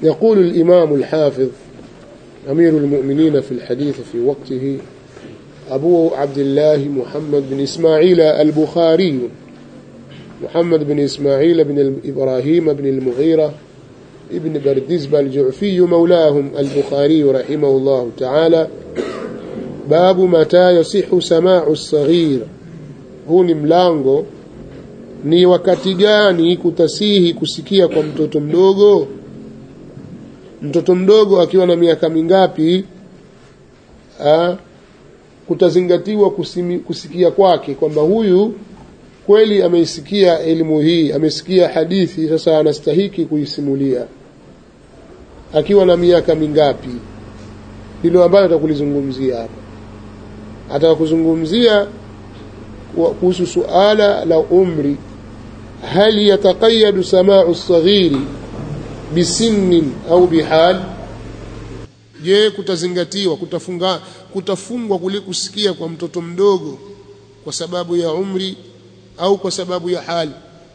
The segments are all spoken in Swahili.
يقول الإمام الحافظ أمير المؤمنين في الحديث في وقته أبو عبد الله محمد بن إسماعيل البخاري محمد بن إسماعيل بن إبراهيم بن المغيرة ابن بردزبة الجعفي مولاهم البخاري رحمه الله تعالى باب متى يصح سماع الصغير huu ni mlango ni wakati gani kutasihi kusikia kwa mtoto mdogo mtoto mdogo akiwa na miaka mingapi ha, kutazingatiwa kusimi, kusikia kwake kwamba huyu kweli ameisikia elimu hii amesikia hadithi sasa anastahiki kuisimulia akiwa na miaka mingapi ndilo ambayo atakulizungumzia hapa ataka kuzungumzia kuhusu suala la umri hal yataqayadu samau saghiri bisinnin au bihal je kutazingatiwa kutafunga kutafungwa kule kusikia kwa mtoto mdogo kwa sababu ya umri au kwa sababu ya hali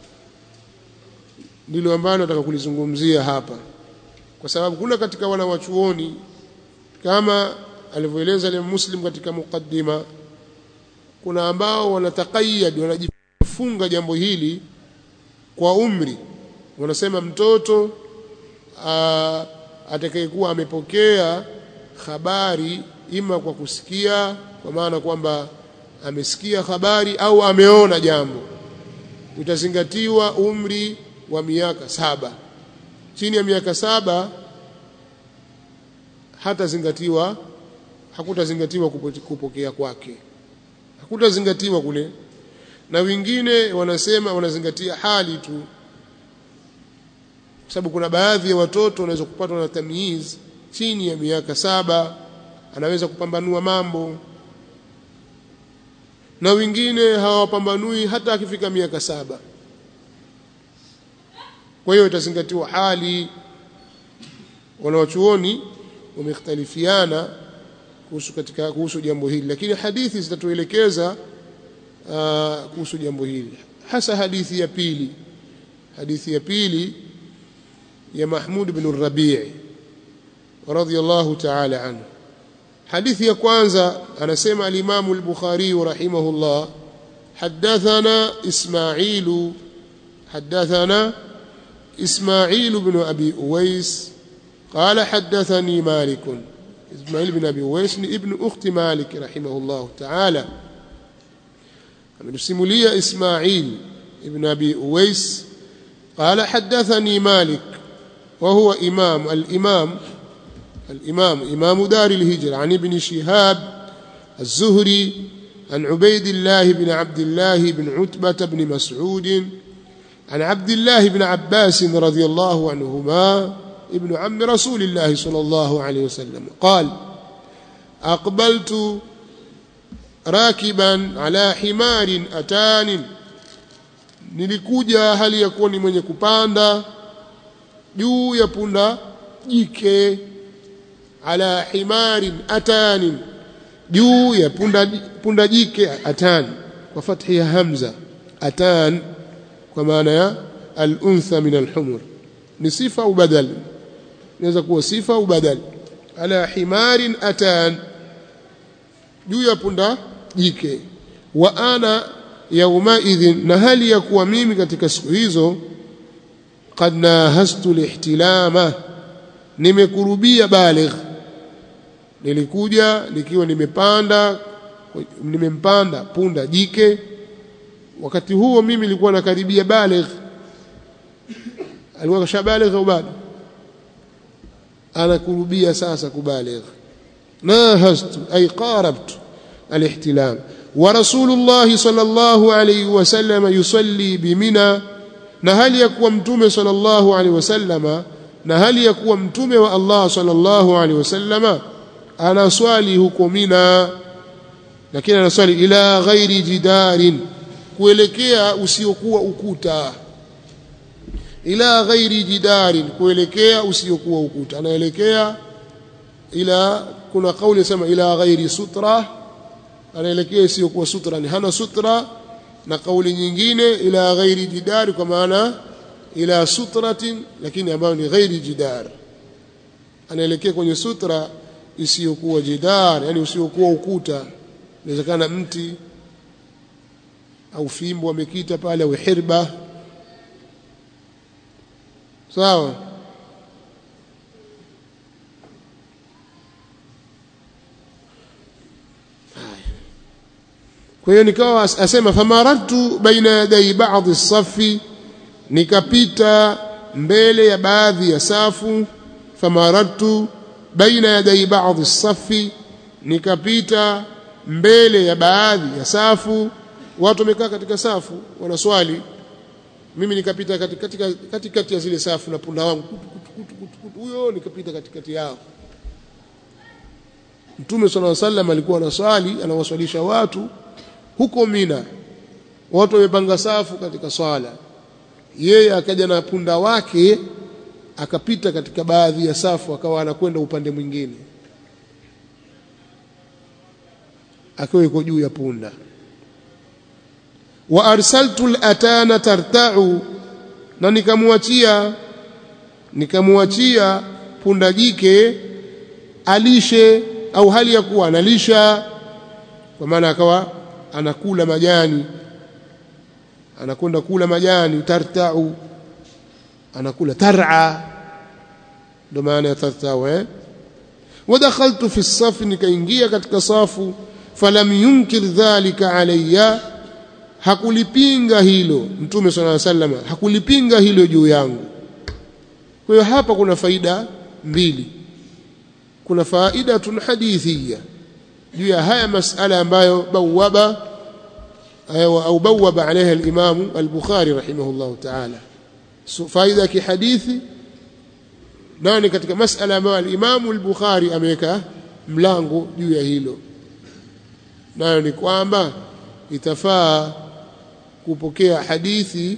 ndilo ambalo nataka kulizungumzia hapa kwa sababu kuna katika wanawachuoni kama alivyoeleza ile Muslim katika mukaddima kuna ambao wanatakayad wanajifunga jambo hili kwa umri wanasema mtoto atakayekuwa amepokea habari ima kwa kusikia kwa maana kwamba amesikia habari au ameona jambo utazingatiwa umri wa miaka saba chini ya miaka saba hatazingatiwa hakutazingatiwa kupokea kwake hakutazingatiwa kule na wengine wanasema wanazingatia hali tu kwa sababu kuna baadhi ya watoto wanaweza kupatwa na tamyiz chini ya miaka saba anaweza kupambanua mambo na wengine hawapambanui hata akifika miaka saba kwa hiyo itazingatiwa hali wanawachuoni wamekhtalifiana kuhusu katika kuhusu jambo hili lakini hadithi zitatuelekeza uh, kuhusu jambo hili hasa hadithi ya pili hadithi ya pili ya Mahmud ibn Rabi' radiyallahu ta'ala anhu hadithi ya kwanza anasema al-Imam al-Bukhari rahimahullah حدثنا إسماعيل حدثنا إسماعيل بن أبي أويس قال حدثني مالك إسماعيل بن أبي أويس ابن أخت مالك رحمه الله تعالى من سمولية إسماعيل ابن أبي أويس قال حدثني مالك وهو إمام الإمام الإمام إمام دار الهجرة عن ابن شهاب الزهري عن عبيد الله بن عبد الله بن عتبة بن مسعود عن عبد الله بن عباس رضي الله عنهما ابن عم رسول الله صلى الله عليه وسلم قال أقبلت راكبا على حمار أتان nilikuja hali ya kuwa ni mwenye kupanda juu ya punda jike ala himarin atanin juu ya punda, punda jike atan kwa fathi ya hamza atan kwa maana ya al-untha min al-humur ni sifa au badal inaweza kuwa sifa au badal ala himarin atan juu ya punda jike wa ana yaumaidhin na hali ya kuwa mimi katika siku hizo qad nahastu lihtilama nimekurubia baligh nilikuja nikiwa nimepanda nimempanda punda jike wakati huo mimi nilikuwa nakaribia baligh alikuwa kashabaligh au bado anakurubia sasa kubaligh nahastu ay qarabtu alihtilam ورسول الله صلى الله عليه وسلم يصلي بمنى na hali ya kuwa mtume sallallahu alaihi wasallama na hali ya kuwa mtume wa Allah sallallahu alaihi wasallama anaswali huko Mina lakini anaswali ila ghairi jidarin kuelekea usiokuwa ukuta ila ghairi jidarin kuelekea usiokuwa ukuta anaelekea ila kuna kauli sema ila ghairi sutra anaelekea isiyokuwa sutra ni hana sutra na kauli nyingine ila ghairi jidari kwa maana ila sutratin lakini ambayo ni ghairi jidar anaelekea kwenye sutra isiyokuwa jidar yani usiokuwa ukuta inawezekana mti au fimbo amekita pale au hirba sawa kwa hiyo nikawa asema famaratu baina yaday ba'dhi safi nikapita mbele ya baadhi ya safu famaratu baina yaday ba'dhi safi nikapita mbele ya baadhi ya safu watu wamekaa katika safu wanaswali mimi nikapita katikati kati, kati ya zile safu na punda wangu huyo nikapita katikati yao Mtume صلى الله عليه وسلم alikuwa anaswali anawaswalisha watu huko Mina watu wamepanga safu katika swala yeye akaja na punda wake akapita katika baadhi ya safu akawa anakwenda upande mwingine akiwa yuko juu ya punda wa arsaltu al-atana tarta'u na nikamwachia nikamwachia punda jike alishe au hali ya kuwa analisha kwa maana akawa anakula majani anakwenda kula majani tarta'u anakula tar'a ndo maana ya tarta'u eh ودخلت في الصف nikaingia katika safu falam yunkir dhalika alayya hakulipinga hilo mtume swalla sallam hakulipinga hilo juu yangu kwa hiyo hapa kuna faida mbili kuna faida tun hadithia juu ya haya masala ambayo bawaba au bawaba عليها الامام البخاري رحمه الله تعالى faida kihadithi nani katika masala ambayo al-Imam al-Bukhari ameweka mlango juu ya hilo nayo ni kwamba itafaa kupokea hadithi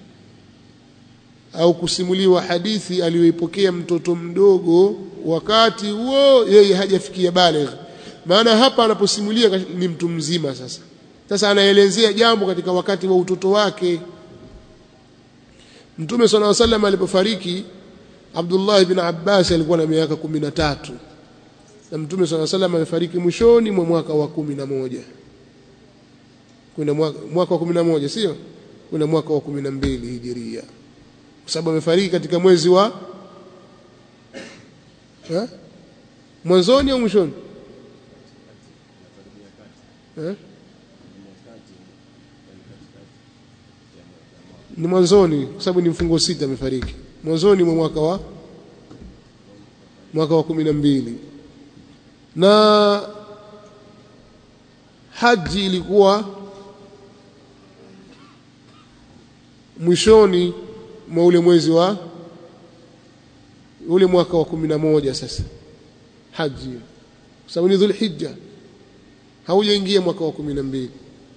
au kusimuliwa hadithi aliyoipokea mtoto mdogo wakati huo yeye hajafikia baligh maana hapa anaposimulia ni mtu mzima sasa sasa anaelezea jambo katika wakati wa utoto wake Mtume صلى الله عليه وسلم alipofariki Abdullah ibn Abbas alikuwa na miaka 13 na Mtume صلى الله عليه وسلم amefariki mwishoni mwa mwaka wa 11 kuna mwaka, mwaka wa 11 sio kuna mwaka wa 12 hijiria kwa sababu amefariki katika mwezi wa ha? mwanzoni au mwishoni ha? ni mwanzoni kwa sababu ni mfungo sita amefariki mwanzoni mwa mwaka wa mwaka wa kumi na mbili na haji ilikuwa mwishoni mwa ule mwezi wa ule mwaka wa kumi na moja sasa haji kwa sababu ni dhulhijja haujaingia mwaka wa kumi na mbili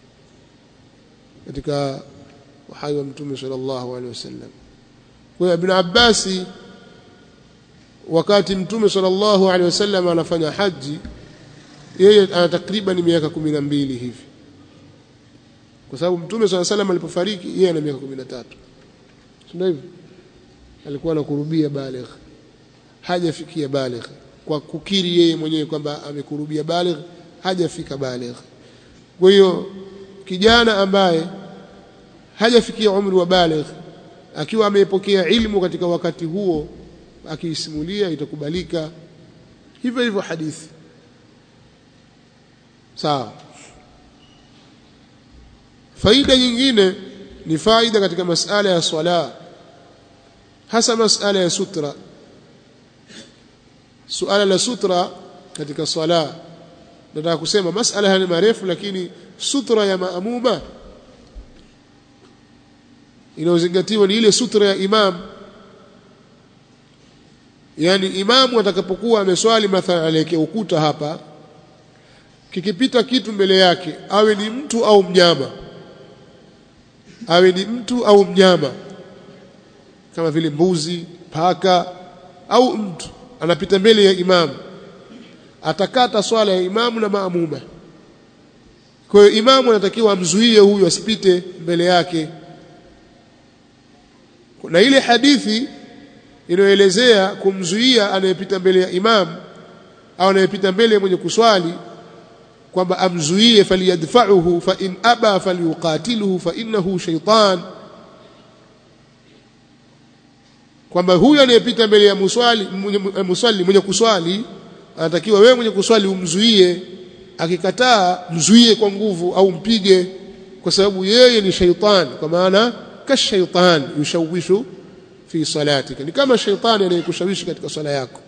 katika uhai wa mtume sallallahu alaihi wasallam kwa ibn Abbas wakati mtume sallallahu alaihi wasallam anafanya haji yeye ana takriban miaka 12 hivi kwa sababu mtume sallallahu alaihi wasallam alipofariki yeye ana miaka 13 ndio hivyo alikuwa anakurubia baligh hajafikia baligh kwa kukiri yeye mwenyewe kwamba amekurubia baligh hajafika baligh kwa hiyo kijana ambaye hajafikia umri wa baligh akiwa ameipokea ilmu katika wakati huo akiisimulia itakubalika hivyo hivyo hadithi sawa faida nyingine ni faida katika masala ya swala hasa masala ya sutra suala la sutra katika swala nataka kusema masala haya ni marefu lakini sutra ya maamuma inayozingatiwa ni ile sutra ya imam yani imamu atakapokuwa ameswali mathalan aliyekea ukuta hapa kikipita kitu mbele yake awe ni mtu au mnyama awe ni mtu au mnyama kama vile mbuzi paka au mtu anapita mbele ya imamu atakata swala ya imamu na maamuma kwa hiyo imamu anatakiwa amzuie huyu asipite mbele yake na ile hadithi inayoelezea kumzuia anayepita mbele ya imam au anayepita mbele ya mwenye kuswali kwamba amzuie faliyadfa'uhu fa in aba falyuqatiluhu fa innahu shaytan kwamba huyu anayepita mbele ya muswali mwenye, muswali mwenye kuswali anatakiwa wewe mwenye kuswali umzuie akikataa mzuie kwa nguvu au mpige kwa sababu yeye ni shaitan kwa maana kashaitan yushawishu fi salatika ni kama shaitani anayekushawishi katika swala yako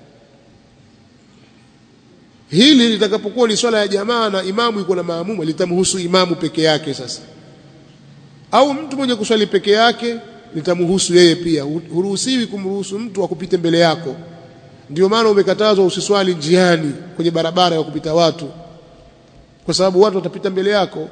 hili litakapokuwa ni swala ya jamaa na imamu yuko na maamuma litamhusu imamu peke yake sasa au mtu mwenye kuswali peke yake litamhusu yeye pia huruhusiwi kumruhusu mtu akupite mbele yako ndio maana umekatazwa usiswali njiani kwenye barabara ya kupita watu kwa sababu watu watapita mbele yako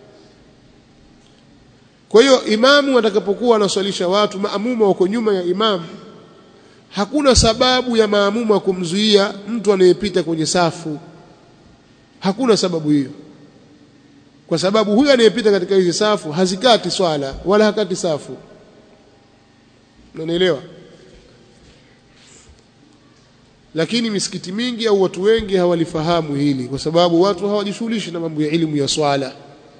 kwa hiyo imamu atakapokuwa anaswalisha watu maamuma wako nyuma ya imamu hakuna sababu ya maamuma kumzuia mtu anayepita kwenye safu hakuna sababu hiyo kwa sababu huyu anayepita katika hizi safu hazikati swala wala hakati safu unanielewa lakini misikiti mingi au watu wengi hawalifahamu hili kwa sababu watu hawajishughulishi na mambo ya elimu ya swala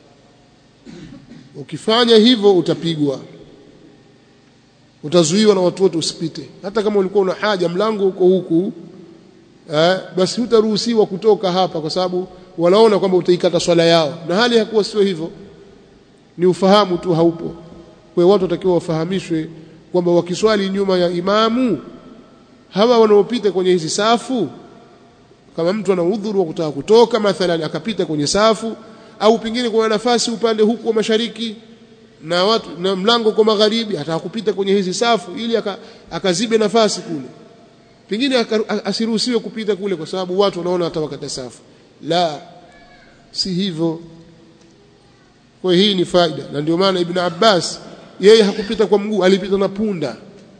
ukifanya hivyo utapigwa utazuiwa na watu wote usipite hata kama ulikuwa una haja mlango uko huku eh, basi hutaruhusiwa kutoka hapa kwa sababu wanaona kwamba utaikata swala yao na hali hakuwa sio hivyo ni ufahamu tu haupo kwa hiyo watu watakiwa wafahamishwe kwamba wakiswali nyuma ya imamu hawa wanaopita kwenye hizi safu kama mtu ana udhuru wa kutaka kutoka mathalan akapita kwenye safu au pengine kuna nafasi upande huku wa mashariki na watu na mlango kwa magharibi ataka kupita kwenye hizi safu ili akazibe nafasi kule pengine asiruhusiwe kupita kule kwa sababu watu wanaona atawakata safu la si hivyo kwa hii ni faida na ndio maana ibn Abbas yeye hakupita kwa mguu alipita na punda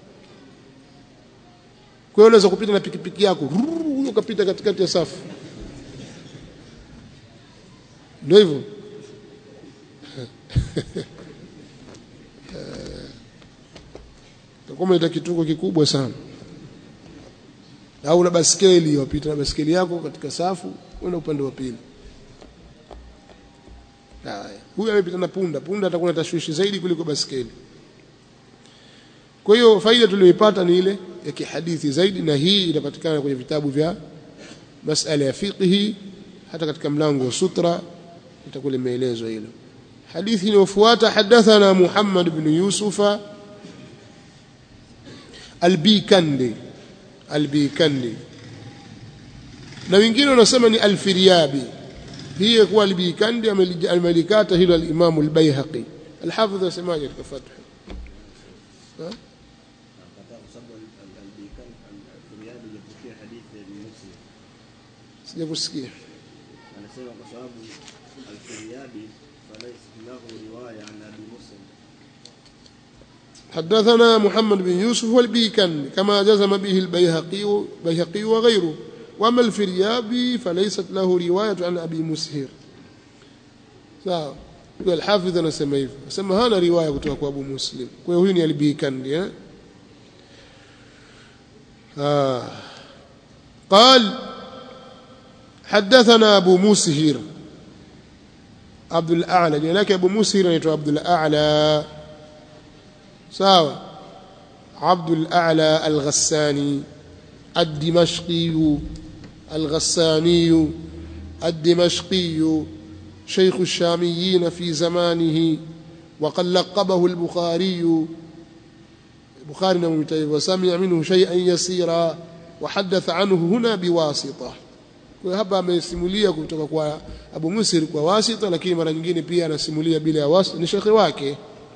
kwa hiyo unaweza kupita na pikipiki yako ukapita katikati ya safu ndio hivyo takuwa umeleta kituko kikubwa sana au na baskeli wapita na baskeli yako katika safu uenda upande wa pili haya huyu amepita na punda punda atakuwa na tashwishi zaidi kuliko baskeli kwa hiyo faida tuliyoipata ni ile ya kihadithi zaidi na hii inapatikana kwenye vitabu vya masala ya fiqhi hata katika mlango wa sutra itakuwa limeelezwa hilo hadithi inayofuata hadathana Muhammad ibn Yusufa albikandi albikandi na wengine wanasema ni alfiryabi hii kuwa albikandi amelikata hilo al-Imam al-Baihaqi al-Hafidh asemaje katika Fath sijakusikia anasema kwa sababu al-Firyabi falaysa lahu riwaya an Abi Muslim حدثنا محمد بن يوسف والبيكن كما جزم به البيهقي بيهقي وغيره واما الفريابي فليست له روايه عن ابي مسهر sawa kwa الحافظ anasema hivyo anasema hana riwaya kutoka kwa Abu Muslim kwa hiyo huyu ni al-Bikandi eh ah قال حدثنا أبو مسهر عبد الأعلى لك أبو مسهر anaitwa عبد الأعلى sawa عبد الأعلى الغساني الدمشقي الغساني الدمشقي شيخ الشاميين في زمانه وقد لقبه البخاري البخاري وسمع منه شيئا يسيرا وحدث عنه هنا بواسطة kwa hapa amesimulia kutoka kwa Abu Musir kwa wasita lakini mara nyingine pia anasimulia bila ya wasita ni shekhi wake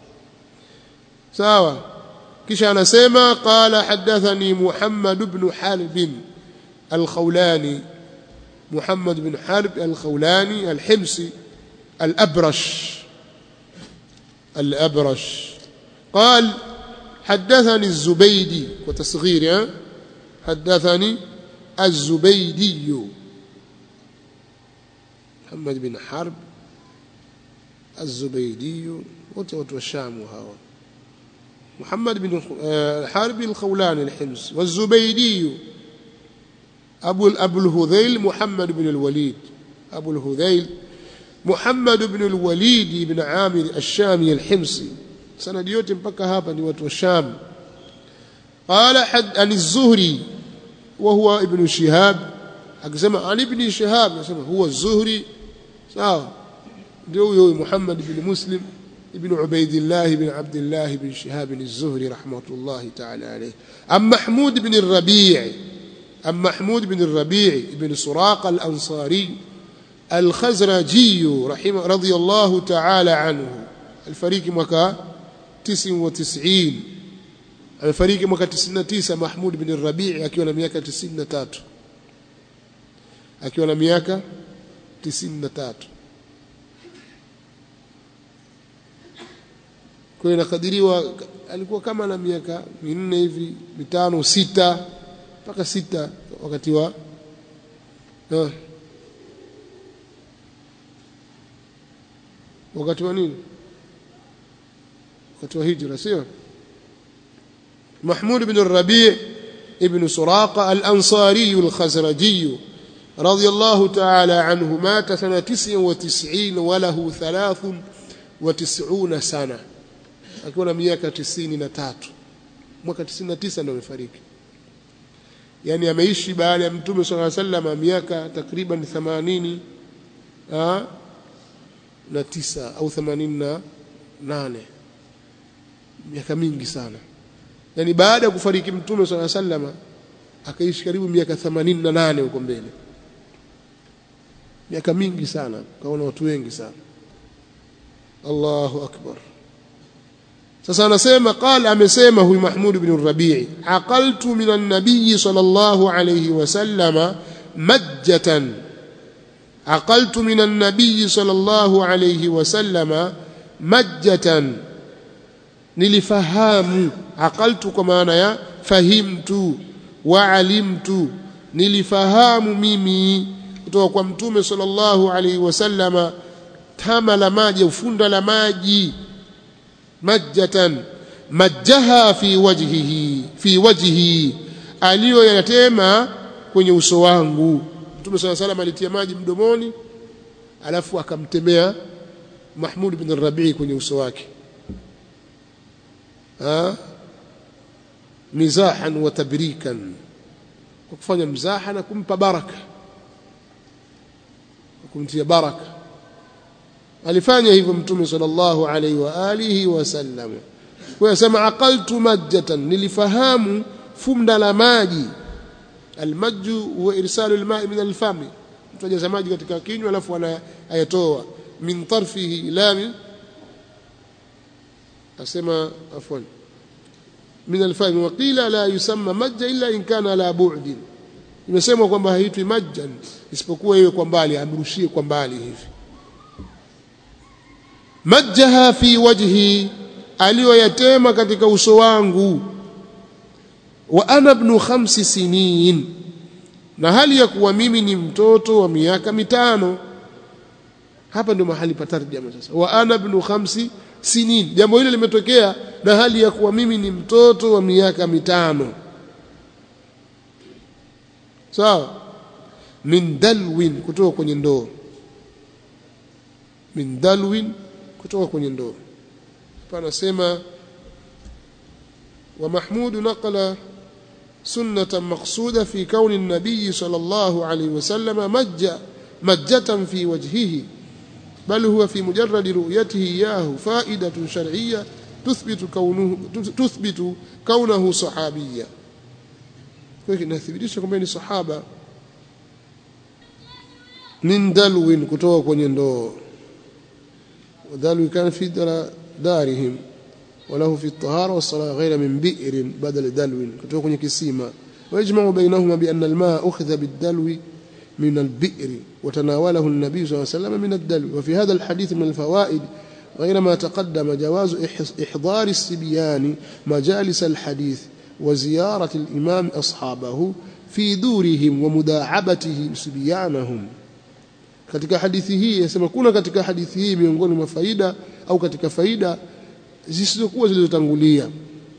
sawa kisha anasema qala hadathani Muhammad ibn Harb al-Khawlani Muhammad ibn Harb al-Khawlani al-Himsi al-Abrash al-Abrash قال حدثني الزبيدي وتصغير حدثني الزبيدي محمد بن حرب الزبيدي wote watu wa Shamu hawa محمد بن الحارب الخولاني الحمص والزبيدي أبو أبو الهذيل محمد بن الوليد أبو الهذيل محمد بن الوليد بن عامر الشامي الحمصي سند yote mpaka hapa ni watu wa Sham قال حد عن الزهري وهو ابن شهاب akisema عن ابن شهاب akisema هو الزهري sawa ndio huyo Muhammad ibn Muslim ibn Ubaidillah ibn Abdullah ibn Shihab az-Zuhri rahmatullahi ta'ala alayh am Mahmud ibn al-Rabi' am Mahmud ibn al-Rabi' ibn Suraq al-Ansari al-Khazraji rahimah radiyallahu ta'ala anhu الفريق mwaka 99 alifariki mwaka 99 Mahmud bin Rabi' akiwa na miaka 93 akiwa na miaka 93 kwa hiyo inakadiriwa alikuwa kama na miaka minne hivi mitano sita mpaka sita wakati wa uh, wakati wa nini wakati wa hijra sio محمود بن الربيع ابن سراقة الأنصاري الخزرجي رضي الله تعالى عنه مات سنة تسع وتسعين وله ثلاث وتسعون سنة akiwa na miaka tisini na tatu mwaka tisini na tisa ndio amefariki yaani ameishi baada ya mtume sala sallam miaka takriban themanini na tisa au themanini na nane miaka mingi sana yaani baada ya kufariki mtume sala sallam akaishi karibu miaka themanini na nane huko mbele miaka mingi sana kaona watu wengi sana Allahu akbar sasa anasema qala amesema huyu Mahmud ibn Rabi'i aqaltu min an-nabiy sallallahu alayhi wasallama majjatan aqaltu min an-nabiy sallallahu alayhi wasallama majjatan nilifahamu aqaltu kwa maana ya fahimtu wa alimtu nilifahamu mimi kutoka kwa mtume sallallahu alayhi wasallama tama la maji ufunda la maji majjatan majjaha fi wajhihi fi wajhi aliyoyatema kwenye uso wangu mtume sala salam alitia maji mdomoni alafu akamtemea Mahmud bin Rabii kwenye uso wake ha mizahan wa tabrikan kwa kufanya mzaha na kumpa baraka kumtia baraka alifanya hivyo mtume sallallahu alaihi wa alihi wasallam kwa yasema aqaltu majjatan nilifahamu fumda la maji almajju huwa irsalu alma'i min alfami mtu ajaza maji katika kinywa alafu anayatoa min tarfihi ila min asema afwan min alfami wa qila la yusamma majja illa in kana ala bu'din imesemwa kwamba haitwi majjan isipokuwa iwe kwa mbali amrushie kwa mbali hivi majjaha fi wajhi aliyoyatema katika uso wangu wa ana ibn khamsi sinin na hali ya kuwa mimi ni mtoto wa miaka mitano hapa ndio mahali pa tarjama sasa wa ana ibn khamsi sinin jambo hilo limetokea na hali ya kuwa mimi ni mtoto wa miaka mitano sawa min dalwin kutoka kwenye ndoo min dalwin kutoka kwenye ndoo panasema wa mahmud naqala sunnatan maqsuda fi kauni an-nabiy sallallahu alayhi wasallam majja majjatan fi wajhihi bal huwa fi mujarrad ru'yatihi iyahu fa'idatun shar'iyyah tuthbitu kaunuhu tuthbitu kaunahu sahabiyya kwa hiyo inathibitisha kwamba ni sahaba min dalwin kutoka kwenye ndoo ودلو كان في دارهم وله في الطهارة والصلاة غير من بئر بدل دلو كتوك kwenye kisima ويجمع بينهما بأن الماء أخذ بالدلو من البئر وتناوله النبي صلى الله عليه وسلم من الدلو وفي هذا الحديث من الفوائد غير ما تقدم جواز إحضار السبيان مجالس الحديث وزيارة الإمام أصحابه في دورهم ومداعبته سبيانهم katika hadithi hii yasema kuna katika hadithi hii miongoni mwa faida au katika faida zisizokuwa zilizotangulia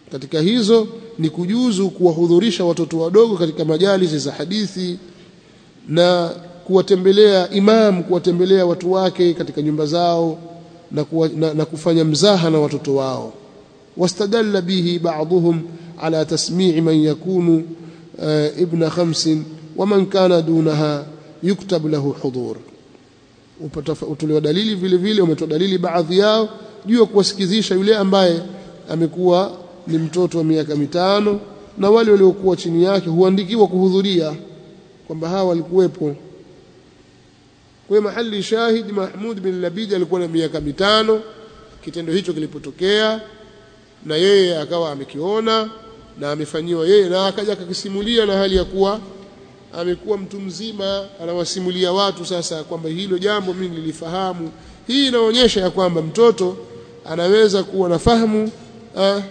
katika hizo ni kujuzu kuwahudhurisha watoto wadogo katika majalisi za hadithi na kuwatembelea imam kuwatembelea watu wake katika nyumba zao na, kuwa, na, na kufanya mzaha na watoto wao wastadalla bihi ba'dhum ala tasmi'i man yakunu uh, ibna khamsin wa man kana dunaha yuktab lahu hudhur utolewa dalili vile vile umetoa dalili baadhi yao juu ya kuwasikizisha yule ambaye amekuwa ni mtoto wa miaka mitano na wale waliokuwa chini yake huandikiwa kuhudhuria kwamba hawa walikuwepo kwa mahali shahid Mahmud bin Labid alikuwa na miaka mitano kitendo hicho kilipotokea na yeye akawa amekiona na amefanyiwa yeye na akaja akakisimulia na hali ya kuwa amekuwa mtu mzima anawasimulia watu sasa kwamba hilo jambo mimi nilifahamu hii inaonyesha ya kwamba mtoto anaweza kuwa na fahamu ah,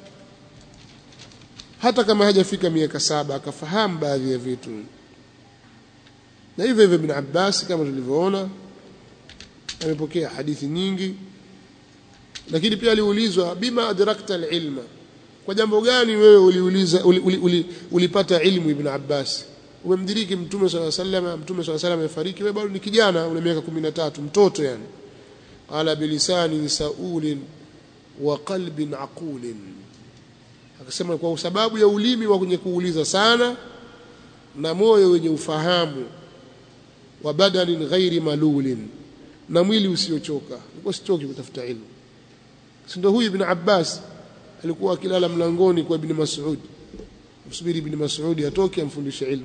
hata kama hajafika miaka saba akafahamu baadhi ya vitu na hivyo hivyo ibn Abbas kama tulivyoona amepokea hadithi nyingi lakini pia aliulizwa bima adrakta alilma kwa jambo gani wewe uliuliza uli, uli, uli, ulipata ilmu ibn Abbas umemdiriki mtume swalla sallam mtume swalla sallam amefariki wewe bado ni kijana una miaka 13 mtoto yani qala bilisani saulin wa qalbin aqulin akasema kwa sababu ya ulimi wa kwenye kuuliza sana na moyo wenye ufahamu wa badanin ghairi malulin na mwili usiochoka nilikuwa sichoki kutafuta ilmu si ndio huyu ibn Abbas alikuwa akilala mlangoni kwa ibn Mas'ud msubiri ibn Mas'ud atoke amfundishe ilmu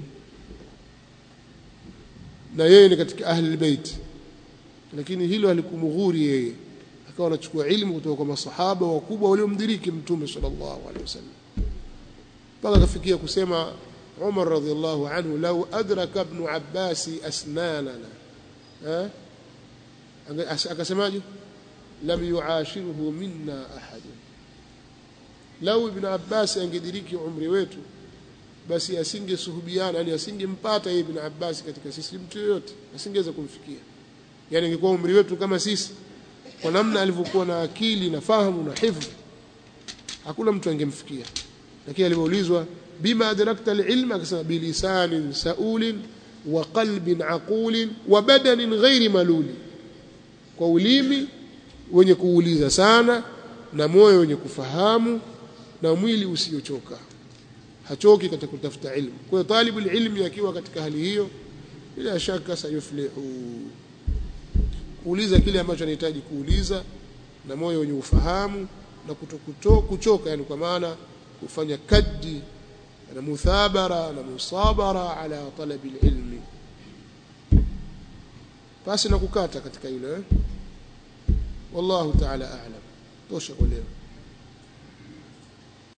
na yeye ni katika ahli albayt lakini hilo alikumghuri yeye akawa anachukua ilmu kutoka kwa masahaba wakubwa waliomdiriki mtume sallallahu alaihi wasallam mpaka akafikia kusema Umar radhiallahu anhu law adraka ibn Abbas asnanana eh akasemaje lam yuashiruhu minna ahad law ibn Abbas angediriki umri wetu basi asingesuhubiana yani asingempata yeye ibn Abbas katika sisi mtu yoyote asingeweza kumfikia yani ingekuwa umri wetu kama sisi kwa namna alivyokuwa na akili na fahamu na hifdh hakuna mtu angemfikia lakini alipoulizwa bima adrakta alilma akasema bilisanin saulin wa qalbin aqulin wa badanin ghairi maluli kwa ulimi wenye kuuliza sana na moyo wenye kufahamu na mwili usiochoka hachoki katika kutafuta ilmu kwa hiyo talibu ilmi akiwa katika hali hiyo bila shaka sayuflihu kuuliza kile ambacho anahitaji kuuliza na moyo wenye ufahamu na kutokuto kuchoka yani kwa maana kufanya kaddi na muthabara na musabara ala talabi ilmi basi na kukata katika hilo eh wallahu ta'ala a'lam tosha kwa leo